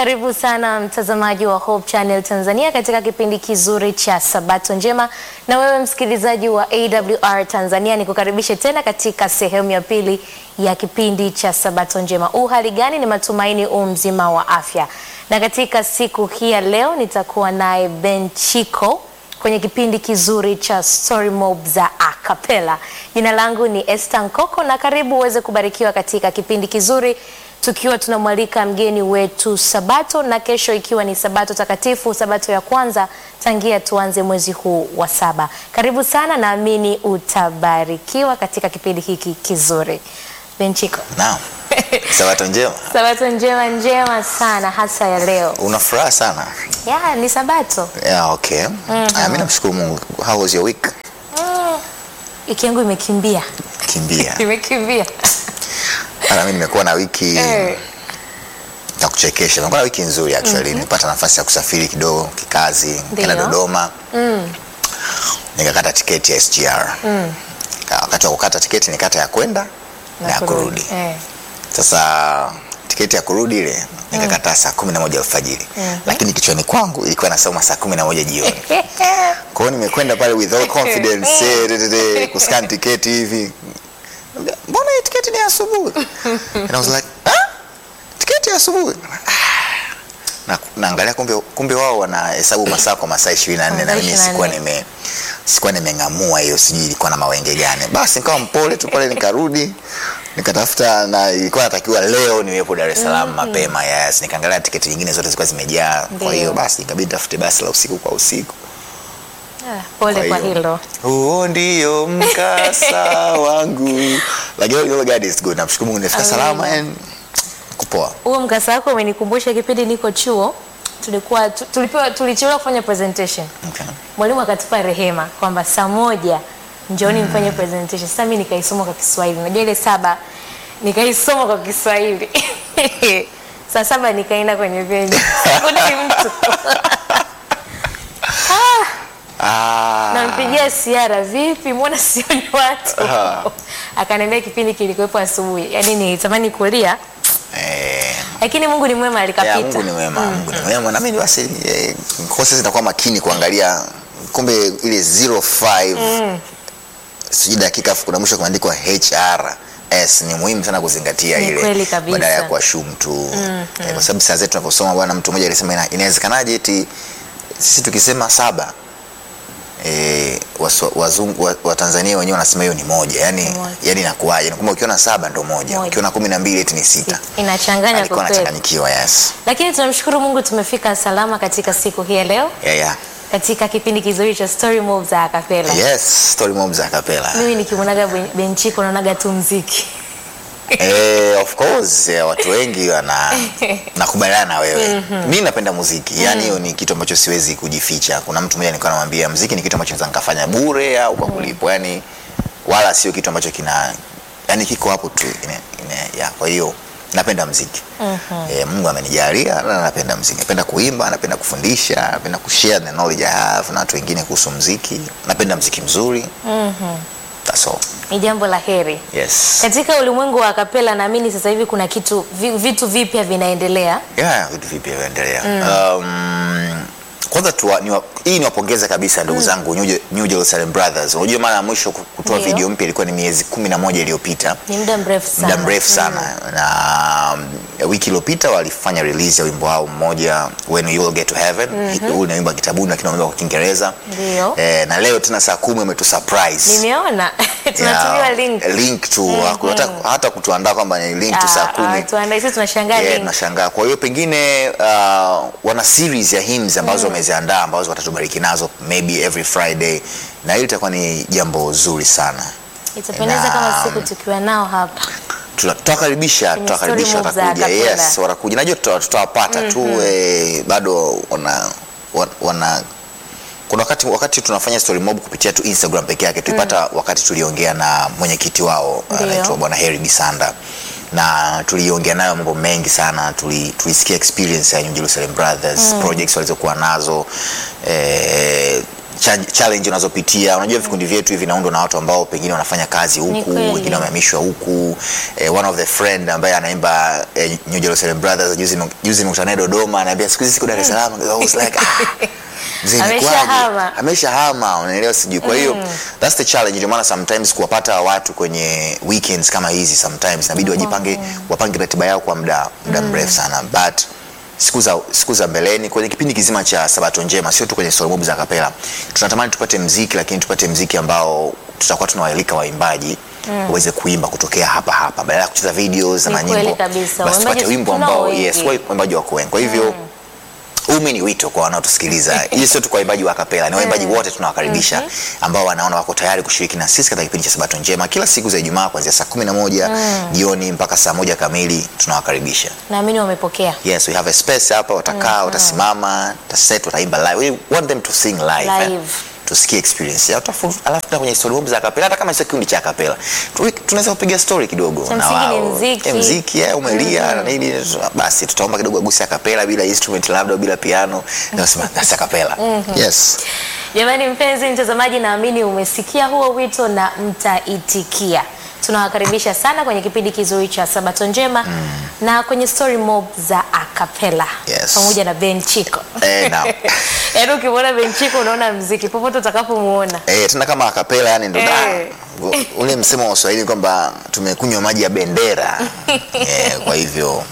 Karibu sana mtazamaji wa Hope Channel Tanzania katika kipindi kizuri cha Sabato Njema, na wewe msikilizaji wa AWR Tanzania, nikukaribishe tena katika sehemu ya pili ya kipindi cha Sabato Njema. U hali gani? Ni matumaini u mzima wa afya, na katika siku hii ya leo nitakuwa naye Ben Chiko kwenye kipindi kizuri cha Story Mob za Acapella. Jina langu ni Esther Nkoko na karibu uweze kubarikiwa katika kipindi kizuri tukiwa tunamwalika mgeni wetu Sabato na kesho ikiwa ni Sabato takatifu, Sabato ya kwanza tangia tuanze mwezi huu wa saba. Karibu sana, naamini utabarikiwa katika kipindi hiki kizuri. Benchiko. Naam. Sabato njema. Sabato njema njema sana hasa ya leo. Una furaha sana. Ya, ni Sabato. Yeah, okay. Ah, mimi namshukuru Mungu. How was your week? Mm. Wiki yangu imekimbia. Kimbia. Imekimbia. Hata mimi nimekuwa na wiki Eh. ya kuchekesha. Nimekuwa na wiki nzuri actually. Nilipata nafasi ya kusafiri kidogo kikazi, nikaenda Ndio. Dodoma. Nikakata tiketi ya SGR. Ka- Wakati wa kukata tiketi nikata ya kwenda na ya kurudi. Eh. Sasa tiketi ya kurudi ile nikakata saa kumi na moja alfajiri, lakini kichwani kwangu ilikuwa nasoma saa kumi na moja jioni. Kwa hiyo nimekwenda pale with all confidence eh, de- de- de, kuscan tiketi hivi. Mbona hii tiketi ni ya asubuhi? And I was like, ah, tiketi ya asubuhi. Ah. Na naangalia kumbe kumbe wao wanahesabu masaa kwa masaa 24 na Masaa mimi sikuwa 24. nime sikuwa nimeng'amua hiyo, sijui ilikuwa na mawenge gani. Basi nikawa mpole tu pale, nikarudi nikatafuta, na ilikuwa natakiwa leo niwepo Dar es Salaam mapema. Yes, nikaangalia tiketi nyingine zote zilikuwa zimejaa. Kwa hiyo Ndio. basi ikabidi tafute basi la usiku kwa usiku. Ah, Pole kwa hiyo, hilo. Huo ndio mkasa wangu. Lakini you know God is good. Namshukuru Mungu nimefika Amina. salama and kupoa. Huo mkasa wako umenikumbusha kipindi niko chuo tulikuwa tu- tulipewa tulichelewa kufanya presentation. Okay. Mwalimu akatupa rehema kwamba saa moja njooni mfanye presentation. Sasa mimi nikaisoma kwa Kiswahili. Unajua ile saba nikaisoma kwa Kiswahili. saa saba nikaenda kwenye venue. Sikudai mtu. Ah. Nampigia siara, vipi, mbona sioni watu? Ah. Akaniambia kipindi kilikuwepo asubuhi. Yaani nilitamani kulia, Eh, lakini Mungu ni mwema ya, alikapita. Mungu ni mwema, Mungu ni mwema. Na mimi basi eh, kwa sasa nitakuwa makini kuangalia kumbe ile 05 sijui dakika afu kuna mwisho kumeandikwa HRS ni muhimu sana kuzingatia Ni ile kweli kabisa. badala ya kuashumu tu eh, kwa sababu saa zetu tunaposoma bwana mtu mmoja alisema ina- inawezekanaje eti sisi tukisema saba eh, wasu- wazungu wa, wa Tanzania wenyewe wanasema hiyo ni moja yani, moja. yani inakuwaje Ni kwamba ukiona saba ndo moja, Moja. ukiona kumi na mbili eti ni sita Inachanganya alikuwa kwa kweli. anachanganyikiwa yes Lakini tunamshukuru Mungu tumefika salama katika siku hii ya leo yeah, yeah. katika kipindi kizuri cha Story Mob za Acapella. yes story mob za kapela Mimi nikimwonaga Ben- Benchiko naonaga tu mziki. eh, of course eh, watu wengi wana nakubaliana na wewe mi napenda muziki yani hiyo ni kitu ambacho siwezi kujificha kuna mtu mmoja nilikuwa namwambia muziki ni kitu ambacho naweza nikafanya bure au kwa kulipwa yani wala sio kitu ambacho kina yani kiko hapo tu ine, ine, ya, kwa hiyo napenda mziki eh, Mungu amenijalia na napenda mziki napenda kuimba napenda kufundisha napenda kushare the knowledge I have na watu wengine kuhusu mziki napenda mziki mzuri that's all Ni jambo la heri. yes Katika ulimwengu wa acapella naamini sasa hivi kuna kitu vi- vitu vipya vinaendelea. yeah, vitu vipya vinaendelea um, kwanza tuwa, niwa, hii niwapongeze kabisa ndugu zangu New, Je- New Jerusalem Brothers unajua mara ya mwisho ku- kutoa Ndio. video mpya ilikuwa ni miezi kumi na moja iliyopita Ni muda mrefu sana. muda mrefu sana na um, wiki iliyopita walifanya release ya wimbo wao mmoja when you will get to heaven huu ni wimbo wa kitabuni lakini wimbo kwa Kiingereza Ndio. eh, na leo tena saa kumi umetu surprise Nimeona tunatumiwa Yeah, link. link tu hata, hata kutuandaa kwamba ni link tu saa Ah, kumi ah, tuandae sisi tunashangaa Yeah, link. tunashangaa. Kwa hiyo pengine uh, wana series ya hymns ambazo wameziandaa ambazo watatubariki nazo maybe every Friday, na hili itakuwa ni jambo zuri sana. Itapendeza Na- kama siku tukiwa nao hapa. Tuna- Tutawakaribisha, Kwenye tutawakaribisha, story moves za watakuja. acapella. Yes, watakuja. Najua tuta- tutawapata tu eh, bado wana, wana, wana kuna wakati, wakati tunafanya story mob kupitia tu Instagram peke yake tulipata wakati tuliongea na mwenyekiti wao Ndio. anaitwa bwana Heri Bisanda na tuliongea nayo mambo mengi sana tuli, tulisikia experience ya New Jerusalem Brothers projects walizokuwa nazo eh, cha- challenge unazopitia. Unajua vikundi vyetu hivi vinaundwa na watu ambao pengine wanafanya kazi huku, kweli. wengine wamehamishwa huku. Eh, one of the friend ambaye anaimba eh, New Jerusalem Brothers juzi juzi nimekutana naye Dodoma, anaambia siku hizi siko Dar es Salaam. I was like ah, mzee ni Ameshahama. kwaje? Ameshahama, unaelewa sijui. Kwa hiyo that's the challenge, ndio maana sometimes kuwapata watu kwenye weekends kama hizi sometimes inabidi wajipange, wapange ratiba yao kwa muda muda mrefu sana but siku za siku za mbeleni kwenye kipindi kizima cha Sabato Njema, sio tu kwenye solo mob za kapela, tunatamani tupate mziki, lakini tupate mziki ambao tutakuwa tunawaalika waimbaji waweze kuimba kutokea hapa hapa, badala ya kucheza videos Ni na kweli nyimbo, kabisa. basi tupate Waimbaji wimbo tunao ambao wengi. yes, waimbaji wako wengi. Kwa hivyo huu mi ni wito kwa wanaotusikiliza. Hii sio tu kwa waimbaji wa kapela, ni waimbaji wote tunawakaribisha ambao wanaona wako tayari kushiriki na sisi katika kipindi cha Sabato Njema kila siku za Ijumaa kuanzia saa kumi na moja jioni mpaka saa moja kamili tunawakaribisha. Naamini wamepokea. Yes, we have a space hapa, watakaa, watasimama, wataset, wataimba live. We want them to sing live. eh. Live. Tusikie experience yao. Tafu- Alafu tuna kwenye story mob za kapela hata kama sio kikundi cha kapela. Tu- Tunaweza kupiga story kidogo Cha na msingi ni wao. mziki. Eh, mziki eh, umelia na nini basi tutaomba kidogo aguse kapela bila instrument labda bila piano. Na usema that's a kapela. Yes. Jamani mpenzi mtazamaji, naamini umesikia huo wito na mtaitikia. Tunawakaribisha sana kwenye kipindi kizuri cha Sabato Njema na kwenye story mob za acapella Yes. pamoja na Ben Chiko. Eh, now. Yaani ukimwona Ben Chiko unaona mziki popote utakapomuona. Eh, tena kama akapela yani ndo Eh. da. ule msemo wa Kiswahili kwamba tumekunywa maji ya bendera. eh, kwa hivyo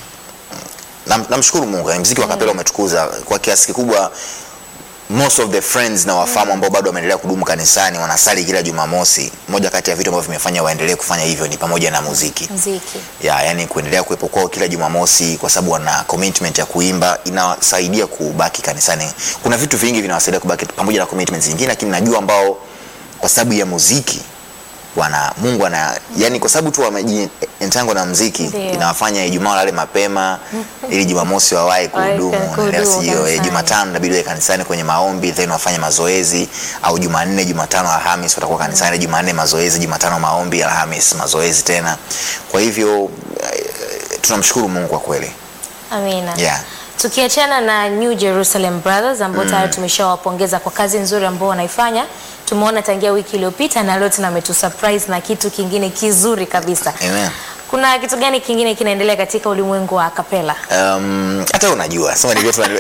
nam- namshukuru Mungu, yani mziki wa kapela umetukuza kwa kiasi kikubwa. Most of the friends na wafamu ambao bado wameendelea kudumu kanisani wanasali kila Jumamosi. Moja kati ya vitu ambavyo vimefanya waendelee kufanya hivyo ni pamoja na muziki Mziki. ya yani kuendelea kuwepo kwao kila Jumamosi kwa sababu wana commitment ya kuimba, inawasaidia kubaki kanisani. Kuna vitu vingi vinawasaidia kubaki pamoja na commitments zingine, lakini najua ambao kwa sababu ya muziki wana Mungu ana yani, kwa sababu tu wamejientango na muziki Ndio. inawafanya Ijumaa walale mapema ili Jumamosi wawahi kuhudumu, kuhudumu unaelewa, sio? Eh, kanisani. Jumatano inabidi wawe kanisani kwenye maombi, then wafanye mazoezi, au Jumanne, Jumatano, Alhamis watakuwa kanisani, Jumanne mazoezi, Jumatano maombi, Alhamis mazoezi tena. Kwa hivyo eh, tunamshukuru Mungu kwa kweli. Amina. Yeah. Tukiachana na New Jerusalem Brothers ambao tayari tumeshawapongeza kwa kazi nzuri ambao wanaifanya. Tumeona tangia wiki iliyopita na leo tena ametu surprise na kitu kingine kizuri kabisa. Amen. Kuna kitu gani kingine kinaendelea katika ulimwengu wa kapela? Um, hata wewe unajua sema ni vyetu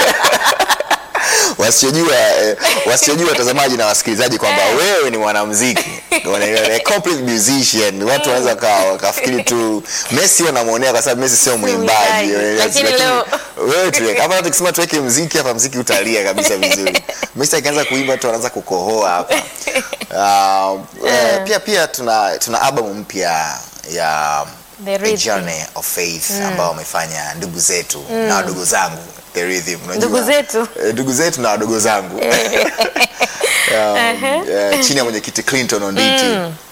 wasiojua eh, wasiojua watazamaji na wasikilizaji kwamba wewe ni mwanamuziki Unaelewa, a complete musician. Watu wanaweza waka- wakafikiri tu Messi wanamuonea kwa sababu Messi sio mwimbaji, mwimbaji. unaelewa, Lakini leo- wewe tuweke hapa, tukisema tuweke muziki hapa, muziki utalia kabisa vizuri. Messi akianza kuimba tu anaanza kukohoa hapa. Uh, eh, pia pia tuna tuna album mpya ya The A Rhythm. Journey of Faith ambao wamefanya ndugu zetu na wadogo zangu The Rhythm. Unajua? Ndugu zetu? Eh, ndugu zetu na wadogo zangu um, eh, chini ya mwenyekiti Clinton Onditi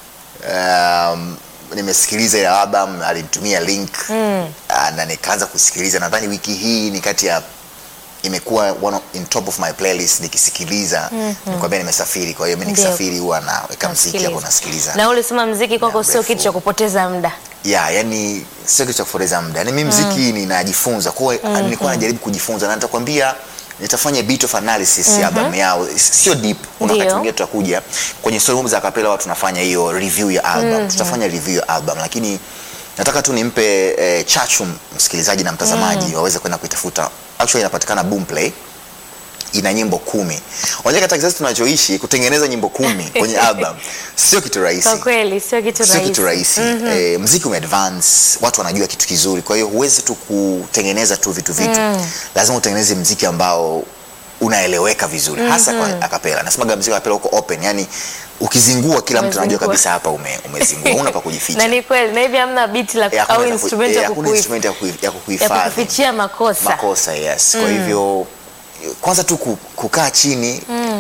um, nimesikiliza ile album alinitumia link ah, na nikaanza kusikiliza nadhani wiki hii ni kati ya imekuwa one of- in top of my playlist nikisikiliza nikwambia nimesafiri kwa hiyo mimi Ndio. nikisafiri huwa naweka mziki hapo Nasikiliza. nasikiliza Na ulisema mziki kwako sio mrefu. kitu cha kupoteza muda. ya yani sio kitu cha kupoteza muda yani mimi mziki ninajifunza kwa hiyo nilikuwa najaribu kujifunza na nitakwambia nitafanya bit of analysis ya album yao sio deep kuna wakati Ndio. mwingine tutakuja kwenye story mob za kapela watu tunafanya hiyo review ya album tutafanya review ya album lakini nataka tu nimpe eh, chachu msikilizaji na mtazamaji waweze kwenda kuitafuta actually inapatikana Boomplay ina nyimbo kumi. Unajua katika kizazi tunachoishi kutengeneza nyimbo kumi kwenye album sio kitu rahisi Kwa kweli sio kitu sio rahisi. kitu rahisi eh, mziki umeadvance watu wanajua kitu kizuri kwa hiyo huwezi tu kutengeneza tu vitu vitu lazima utengeneze mziki ambao unaeleweka vizuri hasa kwa akapela nasemaga mziki wa akapela uko open yani ukizingua kila mtu anajua Umezingua. kabisa hapa ume, umezingua una pa Na kujificha ni kweli na hivi hamna beat la Eh, hakuna au ya ku- instrument eh, ya hakuna kukuif- instrument ya ku- ya ya kukuhifadhi kukufichia makosa. makosa yes kwa hivyo kwanza tu ku- kukaa chini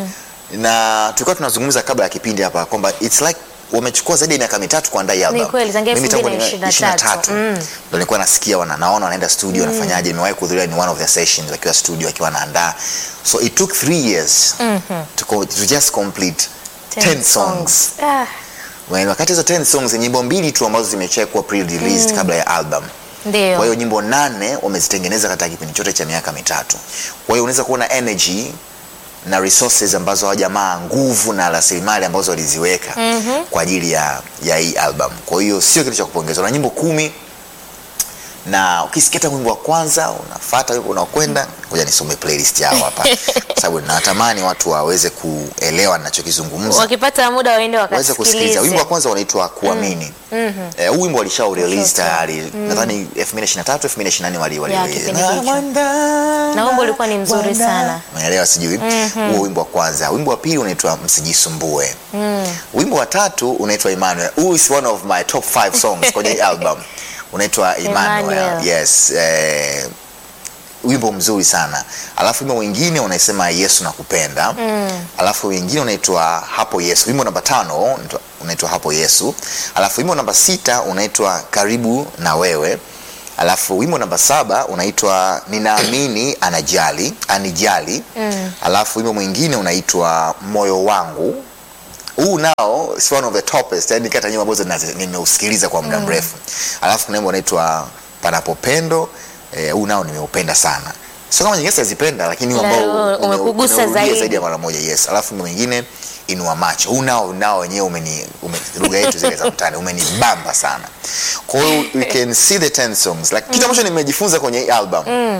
na tulikuwa tunazungumza kabla ya kipindi hapa kwamba it's like wamechukua zaidi ya miaka mitatu kuandaa hii album. kweli, tangia Mimi tangu 2023. 23, ndo nilikuwa nasikia wana, naona wanaenda studio wanafanyaje. Nimewahi kuhudhuria ni one of the sessions wakiwa studio wakiwa wanaandaa, so it took three years to, co- to just complete 10 songs. Ah, Well, wakati hizo 10 songs ni nyimbo mbili tu ambazo zimechekwa pre-released kabla ya album. ndio. Kwa hiyo nyimbo nane wamezitengeneza katika kipindi chote cha miaka mitatu. Kwa hiyo unaweza kuona energy na resources ambazo hawa jamaa nguvu na rasilimali ambazo waliziweka kwa ajili ya, ya hii album. Kwa hiyo sio kitu cha kupongezwa, na nyimbo kumi na ukisikia hata wimbo wa kwanza unafuata wimbo unaokwenda, ngoja nisome playlist yao hapa kwa sababu natamani watu waweze kuelewa ninachokizungumza wakipata muda waende waweze kusikiliza. wakasikilize. Wimbo wa kwanza unaitwa Kuamini. Eh, huu wimbo walishao release Sure. tayari nadhani 2023 2024 wali wali Ya, release. kipindi Na hicho. mwanda, Na wimbo ulikuwa ni mzuri mwanda. sana. Umeelewa sijui? Huo wimbo wa kwanza. Wimbo wa pili unaitwa Msijisumbue. Wimbo wa tatu unaitwa Emmanuel. Who is one of my top 5 songs kwenye hii album. Unaitwa Emmanuel. Emmanuel. Yes. Eh, wimbo mzuri sana alafu wimbo mwingine unasema yesu nakupenda alafu wengine unaitwa hapo yesu wimbo namba tano unaitwa- unaitwa hapo yesu alafu wimbo namba sita unaitwa karibu na wewe alafu wimbo namba saba unaitwa ninaamini anajali anijali alafu wimbo mwingine unaitwa moyo wangu huu nao is one of the topest yani kata nyimbo ambazo nazi- nimeusikiliza kwa muda mrefu alafu kuna wimbo unaitwa panapopendo eh, huu nao nimeupenda sana sio kama nyingine sizipenda lakini huu Na ambao huu umekugusa umeurudia zaidi. zaidi ya mara moja yes alafu wimbo mwingine inua macho huu nao nao wenyewe umeni ume, lugha yetu zile za mtani umenibamba sana kwa hiyo we can see the 10 songs like, kitu ambacho nimejifunza kwenye hii album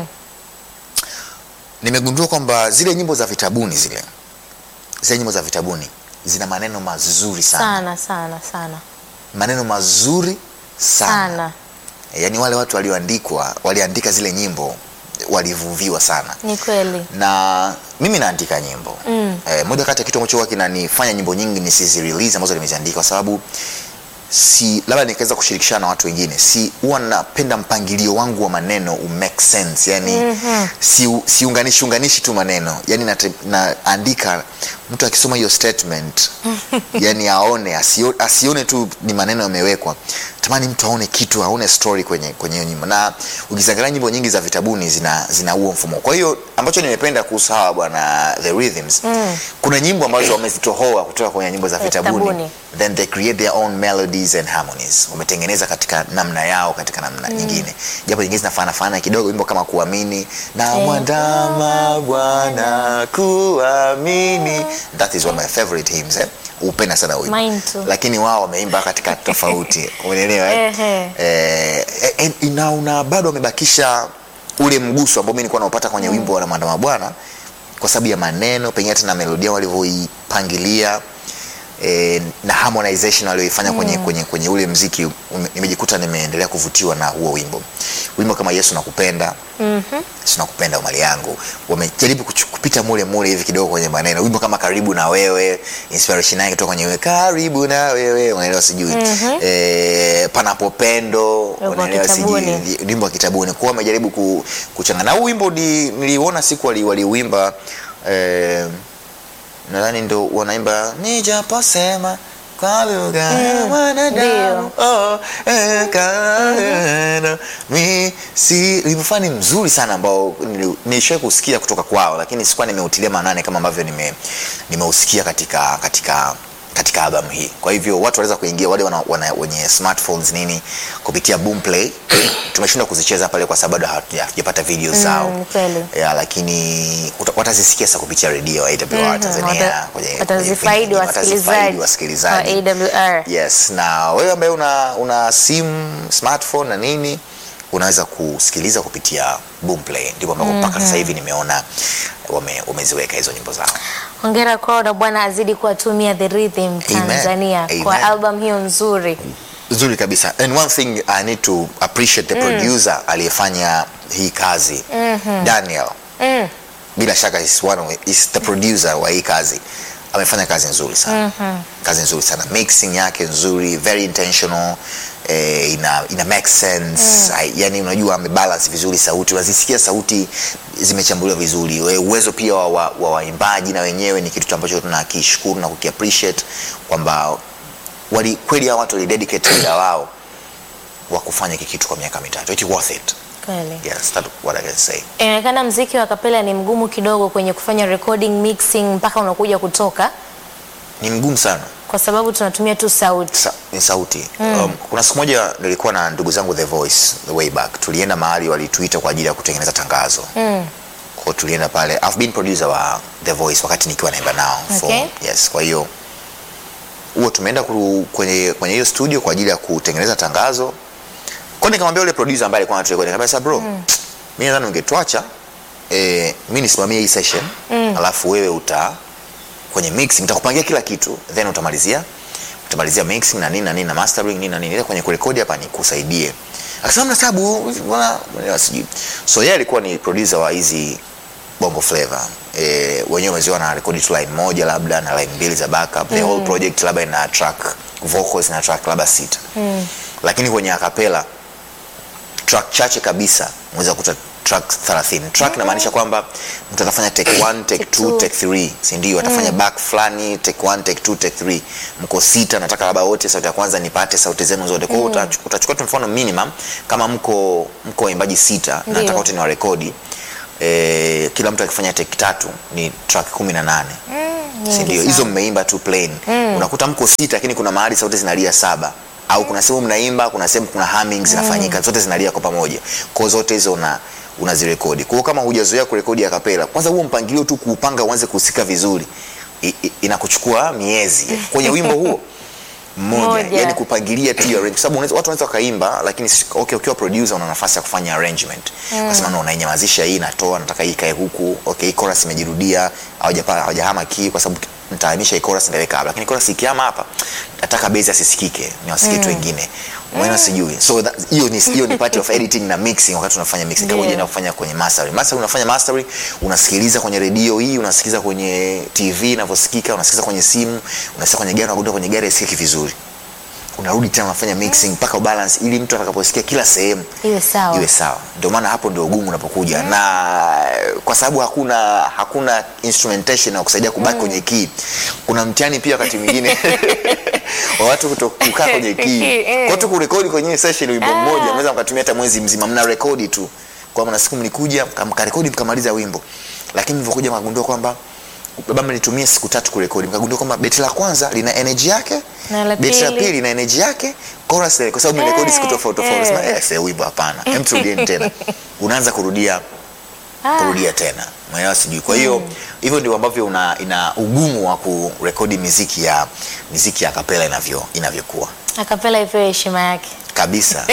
nimegundua kwamba zile nyimbo za vitabuni zile zile nyimbo za vitabuni zina maneno mazuri sana, sana sana sana maneno mazuri sana, sana yaani wale watu walioandikwa waliandika zile nyimbo walivuviwa sana ni kweli na mimi naandika nyimbo mm. eh, moja kati ya kitu ambacho huwa kinanifanya nyimbo nyingi nisizi release ambazo nimeziandika kwa sababu si labda nikaweza kushirikishana na watu wengine si huwa napenda mpangilio wangu wa maneno u make sense yani mm-hmm. si, siunganishi unganishi tu maneno yani nate, naandika mtu akisoma hiyo statement yani aone asio, asione tu ni maneno yamewekwa tamani mtu aone kitu aone story kwenye kwenye hiyo nyimbo na ukiziangalia nyimbo nyingi za vitabuni zina zina huo mfumo kwa hiyo ambacho nimependa kuhusu hawa bwana the rhythms mm. kuna nyimbo ambazo wamezitohoa kutoka kwenye nyimbo za vitabuni Vitabuni. then they create their own melodies and harmonies wametengeneza katika namna yao katika namna nyingine japo nyingine zinafanana fanana kidogo wimbo kama kuamini na Eh. mwandama bwana kuamini that is one of my favorite hymns eh? upenda sana huyu Mine too. lakini wao wameimba katika tofauti umeelewa eh? Ehe. eh, eh, eh, na una bado wamebakisha ule mguso ambao mi nilikuwa naupata kwenye wimbo wa mwandama bwana kwa sababu ya maneno pengine hata na melodia walivyoipangilia e, na harmonization walioifanya kwenye, kwenye, kwenye ule mziki ume- nimejikuta nimeendelea kuvutiwa na huo wimbo wimbo kama yesu nakupenda mm-hmm. yesu nakupenda mali yangu wamejaribu kuchu- kupita mule mule hivi kidogo kwenye maneno wimbo kama karibu na wewe inspiration yake kutoka kwenye wewe karibu na wewe unaelewa sijui mm-hmm. e, panapopendo wa unaelewa sijui kitabuni. wimbo wa kitabuni kuwa wamejaribu ku, kuchanga na huu wimbo ni- niliuona siku wali- waliuimba eh, nadhani ndo wanaimba nijaposema kwa lugha ya wanadamu oh, eh, kaena, mi si limfani mzuri sana ambao nili- nilishawai kusikia kutoka kwao lakini sikuwa nimeutilia maanane kama ambavyo nime- nimeusikia katika katika katika albamu hii kwa hivyo watu wanaweza kuingia wale wana, wana, wenye smartphones nini kupitia boomplay tumeshindwa kuzicheza pale kwa sababu bado hatuja- hatujapata video zao Mm, kweli. ya lakini uta- watazisikia sasa kupitia redio ya AWR Tanzania Wata- kwenye- kwenye watazifaidi vipindi, watazifaidi wasikilizaji wa wasikilizaji AWR. yes na wewe ambaye una, una simu smartphone na nini unaweza kusikiliza kupitia boomplay ndipo ambako mpaka sasa hivi nimeona wame, wameziweka hizo nyimbo zao hongera kwao na bwana azidi kuwatumia the rhythm tanzania Amen. kwa Amen. album hiyo nzuri nzuri kabisa and one thing i need to appreciate the producer aliyefanya hii kazi daniel mm. bila shaka is one of, is the producer wa hii kazi amefanya kazi nzuri sana kazi nzuri sana mixing yake nzuri very intentional eh, ina, ina make sense mm. yani unajua amebalance vizuri sauti unazisikia sauti zimechambuliwa vizuri We- uwezo pia wa wa- wa waimbaji na wenyewe ni kitu ambacho tunakishukuru na kukiappreciate kwamba wali kweli hao watu walidedicate muda wao wa kufanya hiki kitu kwa miaka mitatu It's worth it kweli yes that's what I can say inaonekana mziki wa kapela ni mgumu kidogo kwenye kufanya recording mixing mpaka unakuja kutoka ni mgumu sana kwa sababu tunatumia tu sauti Sa, ni sauti mm. um, kuna siku moja nilikuwa na ndugu zangu the voice the way back tulienda mahali walituita kwa ajili ya kutengeneza tangazo mm. kwa tulienda pale I've been producer wa The Voice wakati nikiwa naimba nao Okay. yes kwa hiyo huo tumeenda kuru- kwenye kwenye hiyo studio kwa ajili ya kutengeneza tangazo kwa nikamwambia yule producer ambaye alikuwa anaturekodi nikamwambia sasa bro mm. mimi nadhani ungetwacha eh, mimi nisimamie hii session mm. alafu wewe uta kwenye mixing nitakupangia kila kitu then utamalizia utamalizia mixing na nini na nini na mastering nini na nini Ila kwenye kurekodi hapa nikusaidie akasema mna sababu bwana bwana, sijui so yeye alikuwa ni producer wa hizi bongo flavor eh, wenyewe wameziwa na rekodi tu line moja labda na line mbili za backup the whole project labda ina track vocals na track labda sita mm. lakini kwenye akapela track chache kabisa unaweza kuta track 30 track inamaanisha kwamba mtu atafanya take 1 take Take 2 two. take 3 si ndio atafanya back fulani take 1 take 2 take 3 mko sita nataka labda wote sauti ya kwanza nipate sauti zenu zote kwa hiyo utach- utachukua tu mfano minimum kama mko mko waimbaji sita na Ndio. nataka wote ni warekodi eh, kila mtu akifanya take tatu ni track 18 si nyingi ndio sana. hizo mmeimba tu plain unakuta mko sita lakini kuna mahali sauti zinalia saba au kuna sehemu mnaimba kuna sehemu kuna humming zinafanyika zote zinalia kwa pamoja kwa zote hizo una unazirekodi kwa hiyo kama hujazoea kurekodi a kapela kwanza huo mpangilio tu kuupanga uanze kuhusika vizuri i, i, inakuchukua miezi kwenye wimbo huo mmoja Moja. yani kupangilia tu hiyo arrange- kwa sababu unaweza- watu wanaweza wakaimba lakini si- okay, ukiwa producer una nafasi ya kufanya arrangement mm. kasema no unainyamazisha hii natoa nataka hii ikae huku okay hii chorus imejirudia hawajapa- hawajahama key kwa sababu nitahamisha hii chorus nitaweka hapa lakini chorus ikihama hapa nataka base asisikike ni wasikie tu wengine umeona sijui so that- hiyo ni hiyo ni part of editing na mixing wakati unafanya mixing Ndio. pamoja na kufanya kwenye mastering mastering unafanya mastering unasikiliza kwenye redio hii unasikiliza kwenye tv inavyosikika unasikiliza kwenye simu unasikiliza kwenye gari unagundua kwenye gari isikiki vizuri unarudi tena unafanya mixing mpaka ubalance ili mtu atakaposikia kila sehemu iwe sawa iwe sawa ndio maana hapo ndio ugumu unapokuja na kwa sababu hakuna hakuna instrumentation ya kusaidia kubaki kwenye key kuna mtihani pia wakati mwingine wa watu kuto- kukaa kwenye key Eh. kwa tu kurekodi kwenye session wimbo mmoja mnaweza mkatumia hata mwezi mzima mna rekodi tu kwa maana siku mlikuja mka- mkarekodi mkamaliza wimbo lakini mlivyokuja mkagundua kwamba baba mlitumia siku tatu kurekodi mkagundua kwamba beti la kwanza lina energy yake Na la beti la pili. pili lina energy yake chorus kwa sababu mmerekodi siku Eh, tofauti tofauti eh. Sema, eh, sasa wimbo hapana hem turudieni tena unaanza kurudia Ah. kurudia tena mwenyewe sijui kwa hiyo hivyo ndio ambavyo una, ina ugumu wa kurekodi miziki ya miziki ya kapela inavyo inavyokuwa akapela ipewe heshima yake kabisa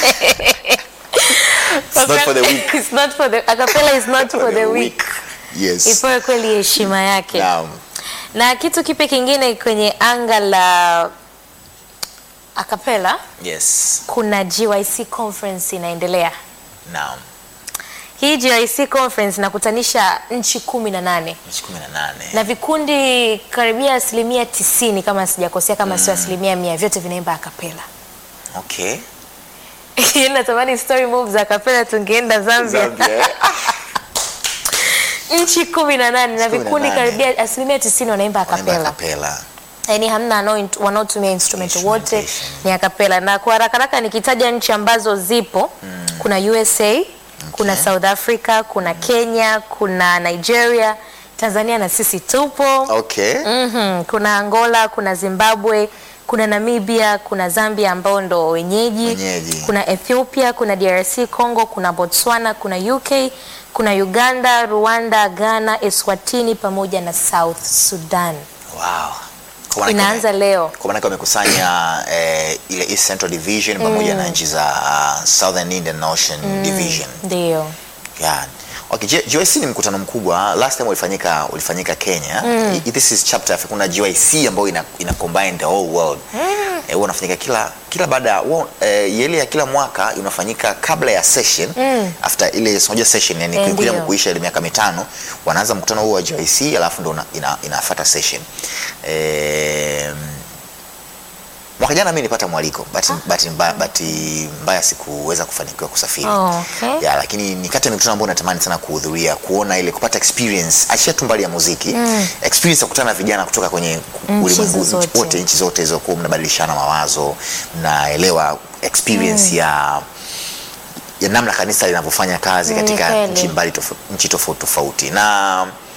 It's not for the weak. It's not for the acapella is not for the weak yes ipewe kweli heshima yake naam na kitu kipe kingine kwenye anga la akapela yes kuna GYC conference inaendelea naam hii GYC conference inakutanisha nchi kumi na nane nchi kumi na nane na vikundi karibia asilimia tisini kama sijakosea kama sio asilimia mia vyote vinaimba akapela okay natamani story move za akapela tungeenda zambia, Zambia, eh? nchi kumi na nane na Nchi kumi na vikundi nane. karibia asilimia tisini wanaimba Wanaimba akapela kapela yani hamna wanao- wanaotumia instrument wote Instrumentation. ni akapela na kwa haraka haraka nikitaja nchi ambazo zipo kuna USA kuna South Africa kuna Kenya kuna Nigeria Tanzania na sisi tupo okay Mhm, kuna Angola, kuna Zimbabwe, kuna Namibia, kuna Zambia ambao ndo wenyeji, Wenyeji. kuna Ethiopia, kuna DRC Congo, kuna Botswana, kuna UK, kuna Uganda, Rwanda, Ghana, Eswatini pamoja na South Sudan. wow Kwa maana Inaanza kama- leo. kwa maana wamekusanya eh, ile East Central Division pamoja na nchi za uh, Southern Indian Ocean Division Ndio. yeah. Okay, J- GYC ni mkutano mkubwa. Last time ulifanyika ulifanyika Kenya. I- This is chapter kuna GYC ambayo ina, ina combine the whole world. Eh, huwa unafanyika kila kila baada ya huwa, eh, ile ya kila mwaka unafanyika kabla ya session after ile unajua session yani Eh, kuja ndio. kuisha ile miaka mitano wanaanza mkutano huo wa GYC alafu ndo una- ina, inafuata session. Eh, mwaka jana mimi nilipata mwaliko bahati bahati mbaya, bahati mbaya sikuweza kufanikiwa kusafiri Oh, okay. ya lakini ni kati ya mikutano ambayo natamani sana kuhudhuria kuona ile kupata experience achia tu mbali ya muziki experience ya kukutana na vijana kutoka kwenye Nchi ulimwengu zote. wote nchi zote hizo kuwa mnabadilishana mawazo mnaelewa experience ya ya namna kanisa linavyofanya kazi Mm, ni katika kweli. nchi mbali tof- nchi tofauti tofauti na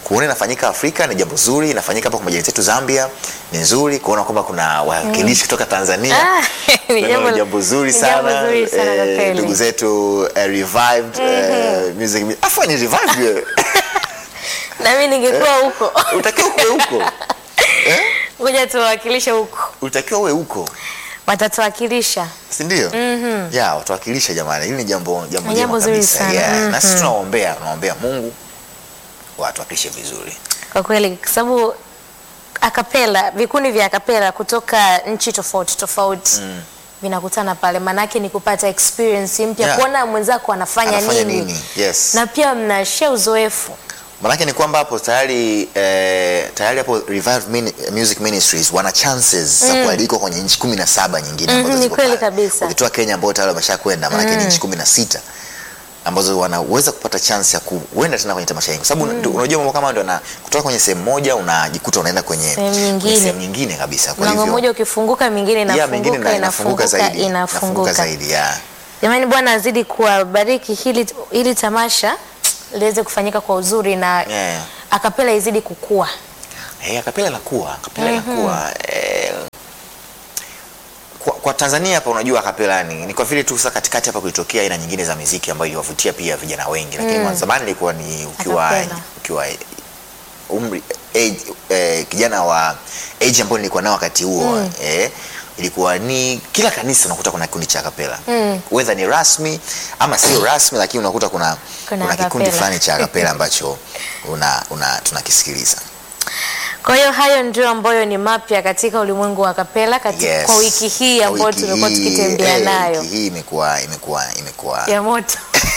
kuona inafanyika Afrika ni jambo zuri, inafanyika hapa kwa majirani zetu Zambia ni nzuri, kuona kwamba kuna wawakilishi kutoka Tanzania Ah, ni Nalo jambo- ni jambo zuri ni jambo sana zuri sana kwa Eh, kweli. ndugu zetu eh, revived eh, music afa ni revived wewe. na mimi ningekuwa huko utakiwa uwe huko eh? ngoja tuwawakilishe huko utakiwa uwe huko watatuwakilisha si ndio? ya watuwakilisha jamani, hili ni jambo jambo Ni jema jambo zuri kabisa. sana. Yeah. Mhm. Na sisi tunaombea tunaombea Mungu watuwakilishe vizuri. kwa kweli kwa sababu akapela vikundi vya akapela kutoka nchi tofauti tofauti vinakutana pale maanake ni kupata experience mpya Yeah. kuona mwenzako anafanya, Anafanya nini, nini? Yes. na pia mnashare uzoefu Manake ni kwamba hapo tayari eh, tayari hapo Revive Mini, Music Ministries wana chances za kualikwa kwenye nchi kumi na saba nyingine Mhm, ambazo ni ziko kweli pale. kabisa. Ukitoa Kenya ambao tayari wameshakwenda manake ni nchi kumi na sita ambazo wanaweza kupata chance ya kuenda tena kwenye tamasha hili, kwa sababu ndio- unajua mambo kama ndio na kutoka kwenye sehemu moja unajikuta unaenda kwenye Sehemu kwenye nyingine. sehemu nyingine kabisa. Kwa mlango hivyo mmoja ukifunguka mingine ya inafunguka mengine na- inafunguka inafunguka zaidi, inafunguka inafunguka zaidi ya jamani bwana azidi kuwabariki hili, hili tamasha liweze kufanyika kwa uzuri na Yeah. akapela izidi kukua Hey, akapela inakuwa akapela inakuwa eh, kwa, kwa Tanzania hapa unajua akapela ni, ni kwa vile tu sasa katikati hapa kulitokea aina nyingine za muziki ambayo iliwavutia pia vijana wengi, lakini mm. zamani ilikuwa ni ukiwa Acapella. ukiwa umri age, eh, kijana wa age ambayo nilikuwa nao wakati huo eh, ilikuwa ni kila kanisa unakuta kuna kikundi cha akapela mm. whether ni rasmi ama sio rasmi, lakini unakuta kuna Kuna kuna, kikundi acapella. fulani cha akapela ambacho una, una tunakisikiliza. Kwa hiyo hayo ndio ambayo ni mapya katika ulimwengu wa kapela katika, Yes. kwa wiki hii Kwa ambayo wiki tumekuwa hii, tukitembea eh, nayo Wiki hii imekuwa imekuwa imekuwa ya moto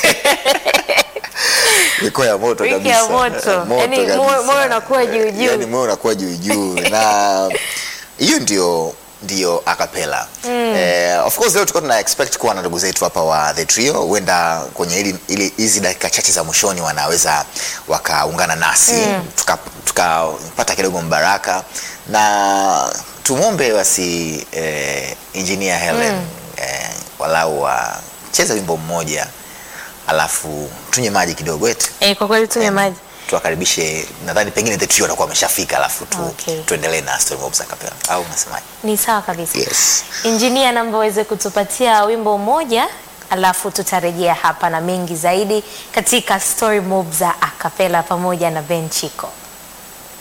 imekuwa ya moto Wiki kabisa. ya moto. Eh, Yaani kabisa. moyo- moyo unakuwa juu juu. Yaani moyo unakuwa juu juu na hiyo ndio ndio acapella. Eh, of course leo tulikuwa tuna expect kuwa na ndugu zetu hapa wa The Trio huenda kwenye ili ili hizi dakika chache za mwishoni wanaweza wakaungana nasi tuka tukapata kidogo mbaraka na tumwombe basi eh, engineer Helen eh, walau wacheze wimbo mmoja alafu tunywe maji kidogo eti eh, kwa kweli tume maji tuwakaribishe nadhani pengine the trio watakuwa wameshafika alafu tu, Okay. tuendelee na story mobs acapella au unasemaje ni sawa kabisa yes injinia namba uweze kutupatia wimbo mmoja alafu tutarejea hapa na mengi zaidi katika story mob za akapela pamoja na Ben Chiko